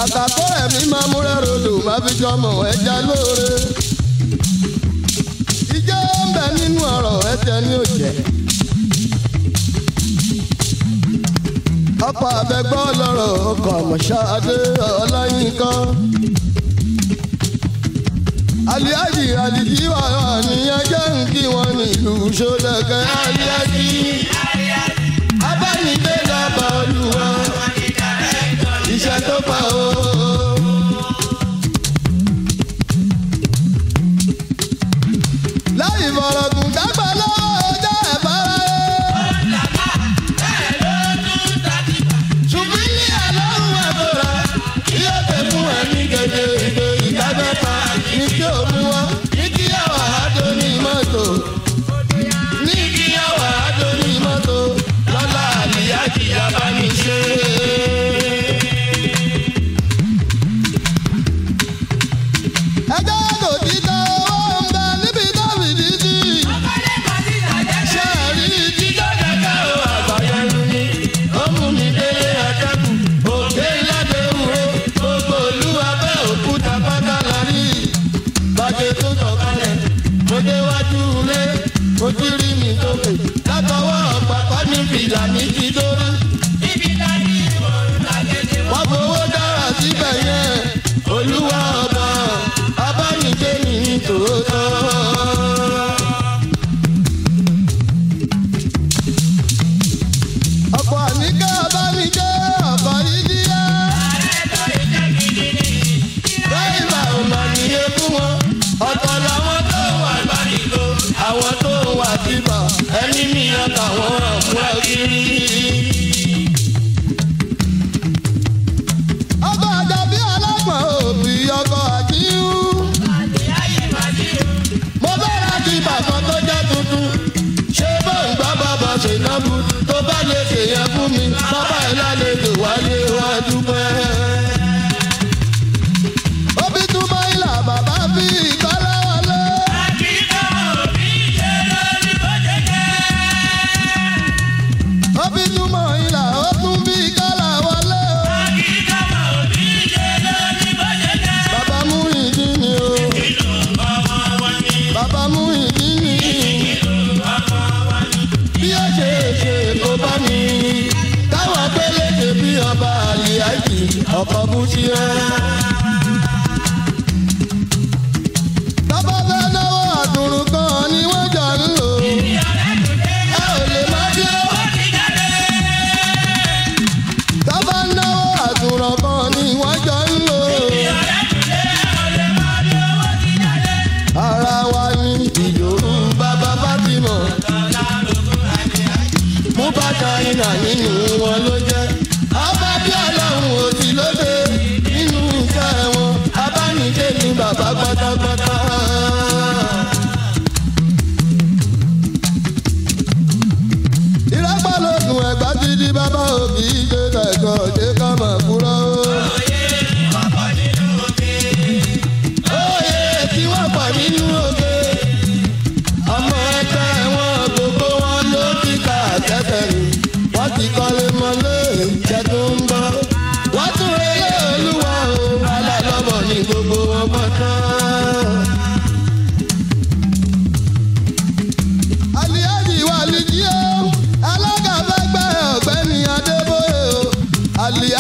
kàkà kó ẹ̀mí máa múrẹ́ rodò má fi jọmọ ẹja lóore. ìjẹ́ ń bẹ nínú ọ̀rọ̀ ẹ̀jẹ̀ ní òjẹ́. ọkọ̀ abẹ́gbọ́ lọ́rọ̀ ọkọ̀ mọ̀ṣáadé ọláyínká. aliaji aliji wà nìyẹn jẹ́ ń kí wọn nílùú sódẹ̀kẹ́ aliaji. abánidé lọ́ba olúwa iṣẹ́ tó pa o. láì fọ̀rọ̀gùn dágbà lọ́wọ́ ọjọ́ ẹ̀fọ́ra ṣùgbọ́n ní àlọ́run ẹ̀fọ́ra yóò tẹ̀ fún ẹ̀mí gèdè ìgbè ìdájọ́ta ní kí o mú wọn ní kí àwà àjò ní mọ́tò ní kí àwà àjò ní mọ́tò lọ́la àlìyá kìí abániṣe. ẹjọ́ kò tí tọ́ owó ń bẹ níbi tó fi dídì. ṣé ẹ rí jíjọ́ kẹ̀kẹ́ o àgbàyẹnu ni ó mú mi délé ẹ̀kẹ́kù òkè ládé wúro gbogbo olú abẹ́ òkúta pátá la rí. bàjẹ́ tó sọ̀kalẹ̀ mo déwájú ilé mo ti rí mi sókè látọwọ́ ọ̀pàpá ní fìlà ní ti dórí. wọ́n fowó dára síbẹ̀ yẹn olúwa ọba abánijé mi ní tòótọ́. ọ̀pọ̀ àníkẹ́ abánijé ọ̀pọ̀ ìdíyẹ. dráìvà ò mà níye fún wọn ọ̀tọ̀ làwọn tó wà gbàdìgbò àwọn tó wà bíbà ẹni mìíràn táwọn ọ̀pọ̀ kiri. ọkọ̀ àjàbí ọlọ́gbọ̀n òbí ọkọ̀ àjíhù. mo fẹ́ ra kí bàkan tó jẹ́ tuntun. ṣé bó ń gbọ́ bàbá ṣèlọ́bù tó bá lè ṣèyẹn fún mi bàbá ẹ̀ lálejò wálé wá dúpẹ́. òbí túmọ̀ ìlà bàbá fi ìkọ́lá wọlé. òbí túmọ̀ ìlà ó tún bí ìkọ́lá wọlé. bàbá mú ìdí ni o. bàbá mú ìdí ni. bí ó ṣe ṣe kó bá mi. káwọn pélékè bí ọba àlìyájì ọkọ̀ bú sí ẹ. Bàbá fẹ́ náwó àdùrù kan ni wọ́n jà ń lò. Ẹ ò lè má dé. Bàbá náwó àdùrù kan ni wọ́n jà ń lò. Ara wa ni ìyòrú bàbá Fátímọ̀. Mú bàtà iná nínú wọn ló jẹ́. Ọba bí ọlọ́run ò sí lóde nínú iṣẹ́ wọn. Abánijé ni bàbá pátápátá. Ìrẹ́pọ̀ lóògùn ẹ̀gbá ti di bàbá òbí ṣe kẹ̀kọ́ ṣe ká mọ̀ kúrọ́. Oyè tí wọ́n pọ̀ nínú oge. Ọmọ ẹgbẹ́ wọn gbogbo wọn ló ti kà tẹ́tẹ̀ rìn. Wọ́n ti kọ́lé mọ́lé ìjẹ́ tó ń bọ̀. Wọ́n tún relé olúwa o. Alálọ́bọ̀ ní gbogbo wọn pátá. Aliyaji wà lìjí o. Alága fẹ́ gbẹ́ ọ̀gbẹ́ni Adébóyè o. Aliyaji.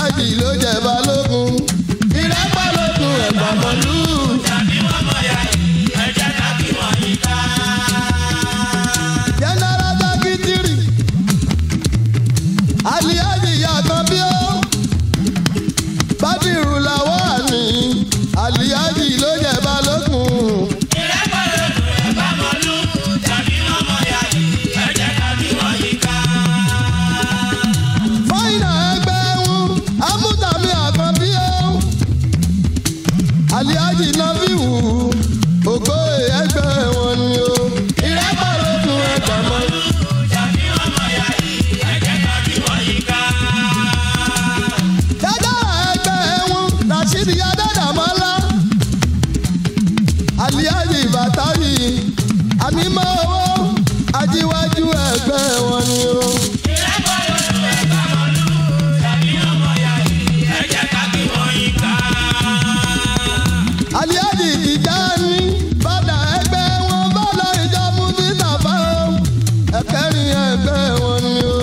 ẹgbẹ́ wọn ni o.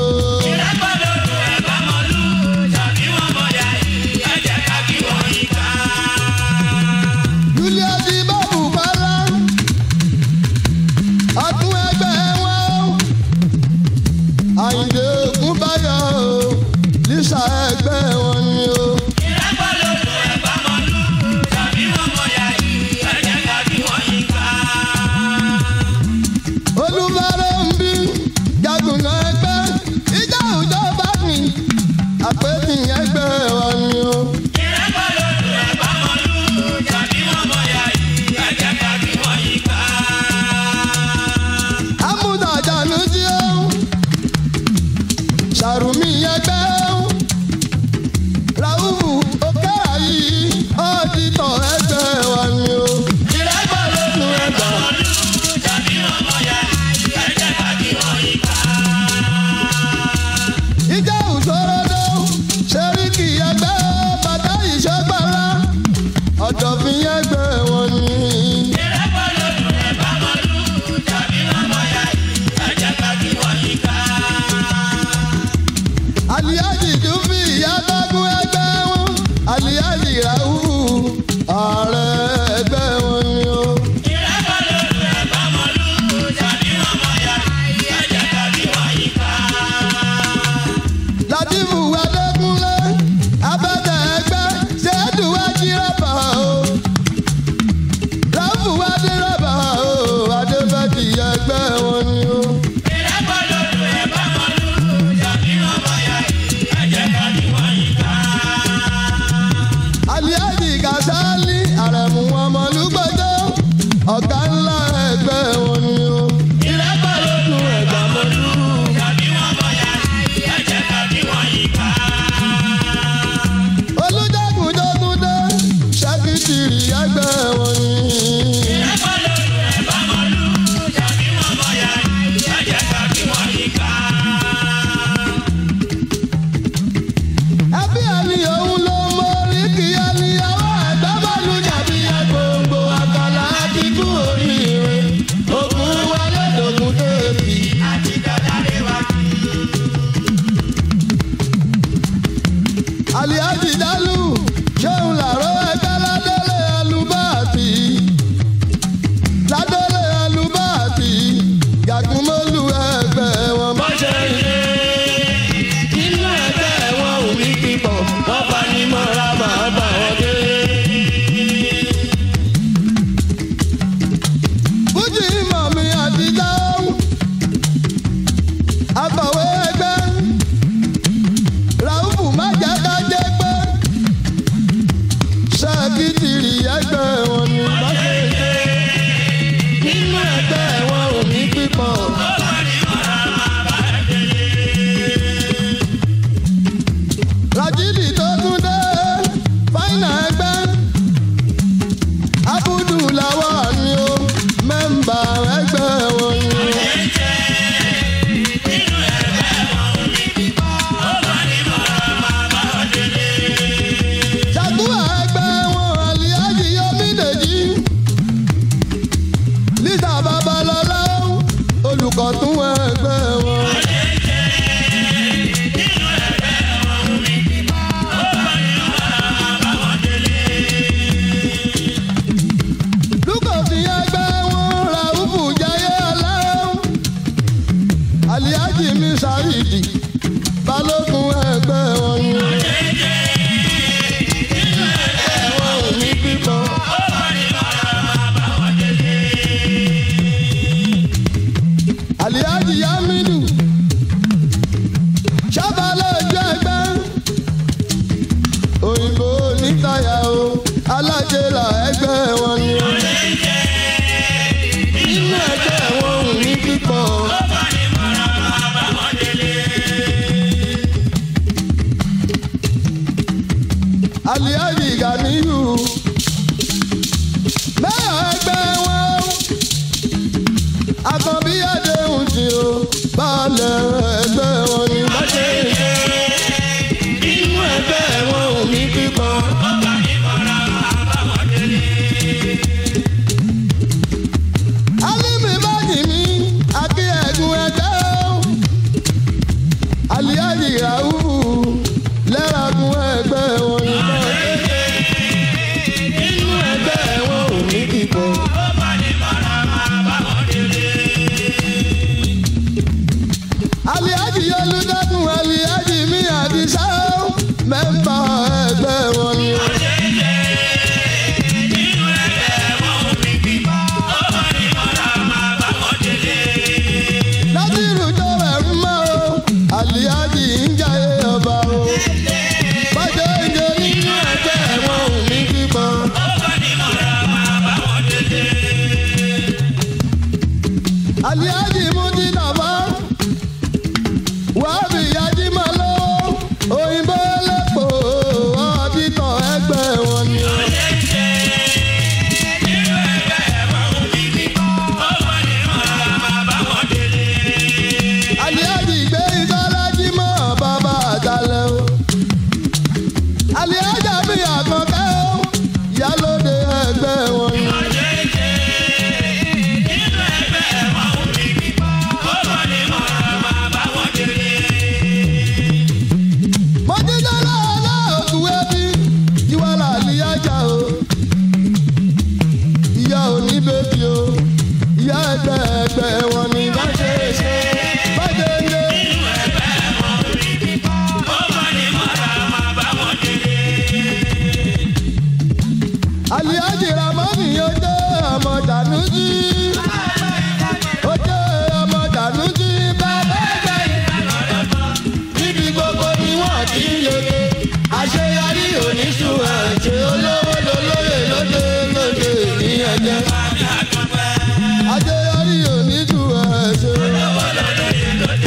Julius Ibabu Bala ọdún ẹgbẹ́ wọn o. Àyìndé Ògúnbáyọ̀ o Lísà ẹgbẹ́ wọn ni o. Olúmọ̀rẹ́ ń bí jagunà ẹgbẹ́ ìjà òjò bá mi àpètì ẹgbẹ́ wọn ni o. Amúdàjánu jí o. Ṣàrùmí ẹgbẹ́ o. Ràhùbù òkè àyí ọ́dítọ̀ ẹgbẹ́ wọn ni o. Ìrẹ́pọ̀ lónú ẹgbẹ́. ìjà òṣòrodo ṣeríkì ẹgbẹ́ bàtà ìṣẹ́gbàrá ọ̀dọ̀fin ẹgbẹ́ wọn ni. aliyaji dùbí yàtọ̀gùn ẹgbẹ́ wọn aliyaji rahu ààrẹ ẹgbẹ́ wọn ni o. Latifu Adékúnlé abẹ́tẹ̀ ẹgbẹ́ ṣẹ́dù ajírẹ́bà o. Ráfù Adérẹ́bà o Adébẹ́tì ẹgbẹ́ wọn ni o. Aliyaji Kasali Àrẹ̀mú ọmọlúgbọ́jọ́ ọ̀gá ńlá ẹgbẹ́ wọn ni o. Ìrẹ́pọ̀ ló tún ẹ̀gbà mọ́lú. olùjagun jọgúndé ṣàkìtìrì ẹgbẹ́ wọn ni. ẹbí ẹni òun ló mórí kí ẹni ọwọ́ ẹgbẹ́ bọ́ọ̀lù jàbí gbogbo àkàlà àdìgún oríire ogun wọlé dògún déèbì. aliyaji dalu ṣéun làró ẹgbẹ́ ládélé alubáàtì ládélé alubáàtì yàgùnmọ́lù ẹgbẹ́ wọn bá ṣe ń ṣe. inú ẹgbẹ́ wọn ò ní pípọ̀ wọ́n bá ní mọ́ra máa bá wọn dé. fújì mọ̀mí àtijọ́ akọ̀wé ẹgbẹ́ ràùfù má jẹ́ ká jẹ́ pé ṣáàkìtìrì ẹgbẹ́ wọn ni bá ṣe ṣe nínú ẹgbẹ́ wọn ò ní pípọ̀. rajidi tó tún dé fáìnà ẹgbẹ́ abudu làwọn ni ó mẹ́mbà ẹgbẹ́ wọn ni. Ṣàkúrà ẹgbẹ́ wọn àlìyájì Yomídèjì. Lítà Babalọ́lá olùkọ́ tún ẹgbẹ́ wọn. Lúkọ̀sí ẹgbẹ́ wọn Ràúfù Jayé Aláwọ̀. Àlìyájì mi ṣàyìdì balógun ẹgbẹ́ wọn ni. ẹ̀wọ̀n ò ní bímọ. Àlìyájì Yámínú ṣábàlẹ̀ ojú ẹgbẹ́ òyìnbó onítàyà o alájẹlà ẹgbẹ́ wọn ni. nínú ẹgbẹ́ wọn ò ní pípọ̀. Àlìyájì Gàníyù mẹ́ọ̀ ẹgbẹ́ wọn àkànbí àdéhùn tí o balẹ̀ ẹgbẹ́ wọn ni bá ṣe ń ṣe. nínú ẹgbẹ́ wọn ò ní pípọ̀. Alímì bájì mi àti ẹ̀gùn ẹgbẹ́ o. aliaji olùdókun aliaji mi àdìsá mẹ́mbà ẹgbẹ́ wọn ni. násìrù tó rẹ̀ ń mọ́ o aliaji ń jayé ọba o. bàjẹ́ ìjẹ nínú ẹgbẹ́ wọn ò ní kíkọ́. aliaji mújí nàbá wàhábì yájí máa lọ́wọ́ òyìnbó lẹ́pọ̀ ọ̀dítọ̀ ẹgbẹ́ wọn ni. aliaji gbé ìtọ́lájí mọ́ bàbá àjálẹ̀ o. aliaja mi àkànkẹ́ o ìyálóde ẹgbẹ́ wọn ni. mọ́jídọ́lá aláòkú ẹbí ìwàlà àlìyájà o. ìyá òní bèbí o ìyá ẹgbẹ́ ẹgbẹ́ wọn ni bá ṣe é ṣe bá ṣe é ṣe. àlìyájì ramani yóò jẹ́ ọmọ dànújì. ó jẹ́ ọmọ dànújì bàbá ẹgbẹ́ níbi gbogbo ni wọ́n ti ń yege àṣeyọrí oníṣùn ẹ̀jẹ̀ olówó lolóye lóde lóde ní ẹ̀jẹ̀. àṣeyọrí oníṣùn ẹ̀jẹ̀.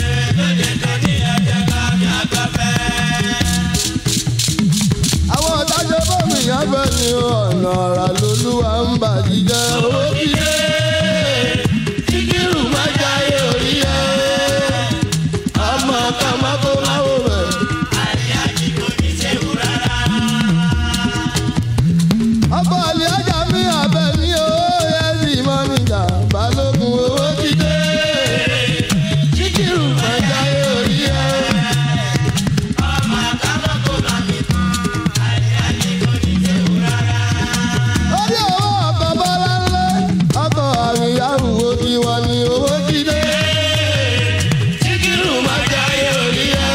àwọn ọ̀dájọ́ bọ́ọ̀mù yẹn fẹ́ ni ọ̀nà ọ̀rà lolúwa ń bàjíjẹ́ owó kíkẹ́ síkírù má jáyé orí ẹ̀ ọmọ kan má kó má wò rẹ̀. ọkọ̀ àlẹ́ ajá mi àbẹ̀ ní owó yẹn sì mọ́ níjà balógun owó kíkẹ́ síkírù má jáyé orí ẹ̀. orí owó ọkọ̀ bọ́lá ńlẹ̀ ọkọ̀ àríyáwó ti wà ní owó jíde. síkírù má jáyé orí ẹ̀.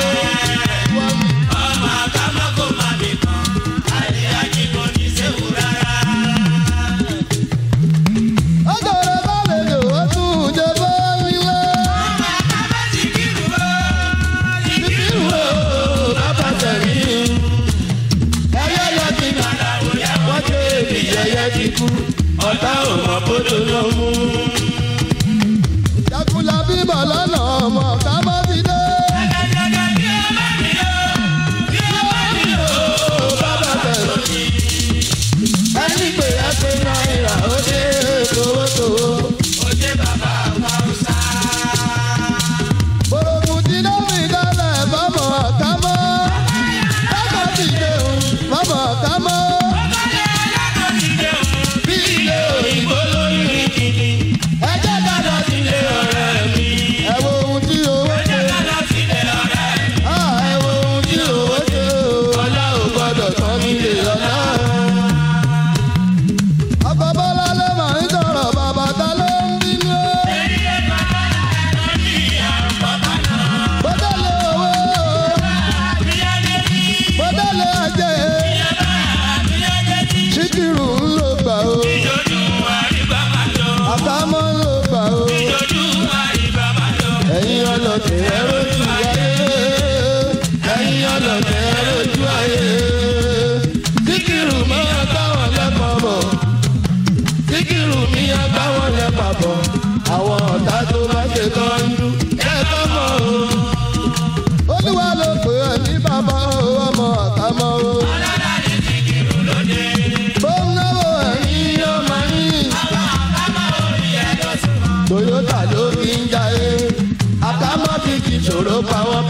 ọjọ́ rẹ̀ bá lè lò ó tún jẹ bọ́ nílé. síkírù ó bàbá tẹ̀lé. ẹyẹ lọ ti nà wọ́n ṣe èdè yẹyẹ ti kú ọ̀tá ò mọ̀ bó tó lọ mú. Jakula bíbọ̀ lọ́nà ọmọ ká bá ti dé. Bàbá tẹ̀lé. Ẹni pé ẹsẹ̀ náírà ó dé tòwótòwó. Bòròkù tí ló fi dálẹ̀ bọ́mọ̀ ká mọ́. Bàbá ti dẹ̀hùn bọ́mọ̀ ká mọ́. Bí ilé òyìnbó lórí kìkì. Ẹ jẹ́ ká lọ sílé ọ̀rẹ́ mi. Ẹ wo ohun tí owó ṣe. Ah, ẹ wo ohun tí owó ṣe o. Ọlá ò gbọ́dọ̀ tán nílé ọlá. Ọkọ̀ Bọ́lá ló máa ń sọ̀rọ̀ bàbá ta ló ń bínú. Bọ́dọ̀lé owó. Bọ́dọ̀lé ajé. Síkírù ń lò gbà o. Àkámọ́ ń lò gbà o. Ẹ̀yin ọlọ́tẹ̀ ẹ rojú ayé. Ẹ̀yin ọlọ́tẹ̀ ẹ rojú ayé. Síkírù máa báwọn lẹ́kọ̀ọ́ bọ̀. Síkírù mi á báwọn lẹ́pà bọ̀. Àwọn ọ̀tá tó bá ṣe tọ́jú. Ẹ̀kọ́ mọ̀ o. Olúwa ló pè é ní bàbá o, ọmọ àkámọ́ o. Bó ń náwó ẹ̀yìn yóò máa ní. Toyota ló fi ń jayé. Àkámọ́ ti ti ṣòro pa wọ́n